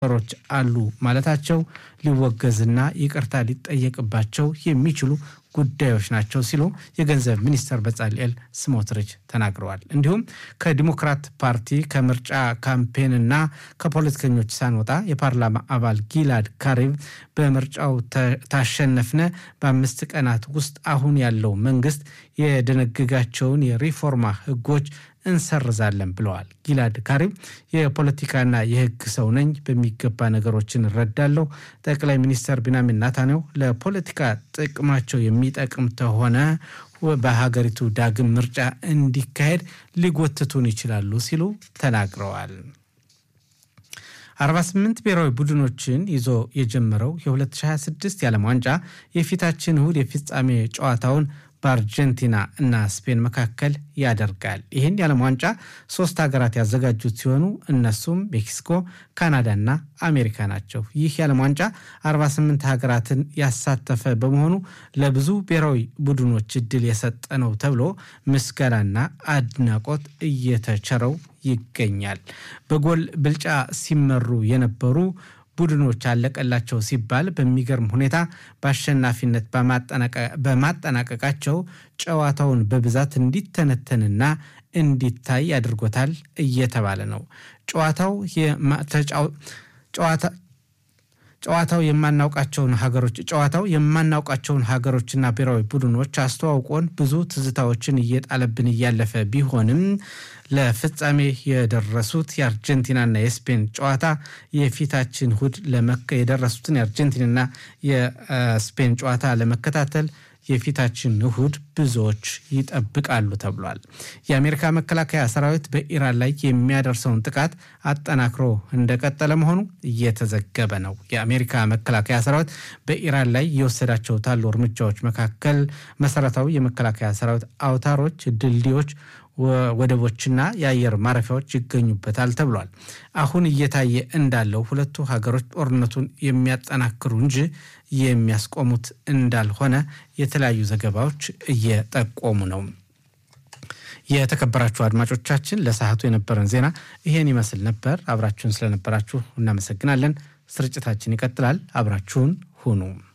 ነገሮች አሉ ማለታቸው ሊወገዝና ይቅርታ ሊጠየቅባቸው የሚችሉ ጉዳዮች ናቸው ሲሉ የገንዘብ ሚኒስተር በጻልኤል ስሞትሪች ተናግረዋል። እንዲሁም ከዲሞክራት ፓርቲ ከምርጫ ካምፔንና ከፖለቲከኞች ሳንወጣ የፓርላማ አባል ጊላድ ካሪቭ በምርጫው ታሸነፍነ በአምስት ቀናት ውስጥ አሁን ያለው መንግስት የደነገጋቸውን የሪፎርማ ህጎች እንሰርዛለን ብለዋል። ጊላድ ካሪም የፖለቲካና የህግ ሰው ነኝ፣ በሚገባ ነገሮችን እረዳለሁ። ጠቅላይ ሚኒስተር ቢንያሚን ኔታንያሁ ለፖለቲካ ጥቅማቸው የሚጠቅም ተሆነ በሀገሪቱ ዳግም ምርጫ እንዲካሄድ ሊጎትቱን ይችላሉ ሲሉ ተናግረዋል። 48 ብሔራዊ ቡድኖችን ይዞ የጀመረው የ2026 የዓለም ዋንጫ የፊታችን እሁድ የፍጻሜ ጨዋታውን በአርጀንቲና እና ስፔን መካከል ያደርጋል። ይህን የዓለም ዋንጫ ሶስት ሀገራት ያዘጋጁት ሲሆኑ እነሱም ሜክሲኮ፣ ካናዳና አሜሪካ ናቸው። ይህ የዓለም ዋንጫ 48 ሀገራትን ያሳተፈ በመሆኑ ለብዙ ብሔራዊ ቡድኖች እድል የሰጠ ነው ተብሎ ምስጋናና አድናቆት እየተቸረው ይገኛል። በጎል ብልጫ ሲመሩ የነበሩ ቡድኖች አለቀላቸው ሲባል በሚገርም ሁኔታ በአሸናፊነት በማጠናቀቃቸው ጨዋታውን በብዛት እንዲተነተንና እንዲታይ አድርጎታል እየተባለ ነው። ጨዋታው ጨዋታው የማናውቃቸውን ሀገሮች ጨዋታው የማናውቃቸውን ሀገሮችና ብሔራዊ ቡድኖች አስተዋውቆን ብዙ ትዝታዎችን እየጣለብን እያለፈ ቢሆንም ለፍጻሜ የደረሱት የአርጀንቲናና የስፔን ጨዋታ የፊታችን እሁድ የደረሱትን የአርጀንቲናና የስፔን ጨዋታ ለመከታተል የፊታችን እሁድ ብዙዎች ይጠብቃሉ ተብሏል። የአሜሪካ መከላከያ ሰራዊት በኢራን ላይ የሚያደርሰውን ጥቃት አጠናክሮ እንደቀጠለ መሆኑ እየተዘገበ ነው። የአሜሪካ መከላከያ ሰራዊት በኢራን ላይ የወሰዳቸው ታሉ እርምጃዎች መካከል መሰረታዊ የመከላከያ ሰራዊት አውታሮች፣ ድልድዮች ወደቦችና የአየር ማረፊያዎች ይገኙበታል ተብሏል። አሁን እየታየ እንዳለው ሁለቱ ሀገሮች ጦርነቱን የሚያጠናክሩ እንጂ የሚያስቆሙት እንዳልሆነ የተለያዩ ዘገባዎች እየጠቆሙ ነው። የተከበራችሁ አድማጮቻችን ለሰዓቱ የነበረን ዜና ይሄን ይመስል ነበር። አብራችሁን ስለነበራችሁ እናመሰግናለን። ስርጭታችን ይቀጥላል። አብራችሁን ሁኑ።